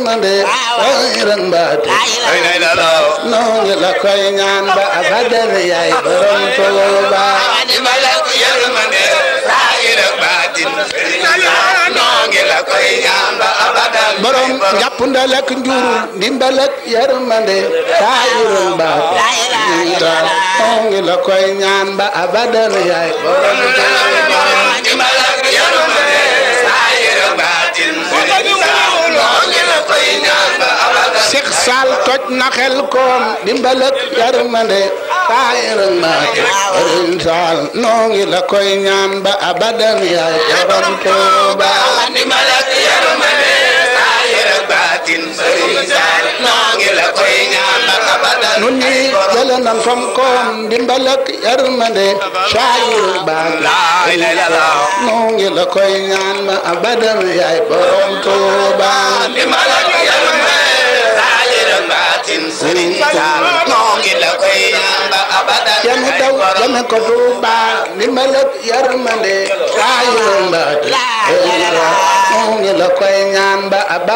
yërmande xayran baati lay lay la law noo ngi la koy ñaan ba abadan yaay borom Tuuba dimbal ak yërmande saayir ak baatin noo ngi la koy ñaan ba abadan borom njàpp ndal ak njurul ndimbal ak yërmande xayran baati noo ngi la koy ñaan ba abadan yaay borom Tuuba dimbal ak yërmande saayir ak baatin noo ngi la koy ñaan ba abadan Seex Saal toj na xel koom ndimbal ak yërmande xayran baati Sëriñ Saal noo ngi la koy ñaan ba abadan yaay borom Tuuba dimbal ak yërmande saayir ak baatin sëriñ Saal noo ngi la koy ñaan ba abadan nun ñi jële nan fam koom ndimbal ak yërmande saayir baat lay lay la law noo ngi la koy ñaan ma abadan yaay borom Tuuba dimbal ak yërmande saayir ak baatin sëriñ Saal noo ngi la koy ñaan ba abadan yanu daw jame ko Tuuba ndimbal ak yërmande saayir baat noo ngi la koy ñaan ba abadan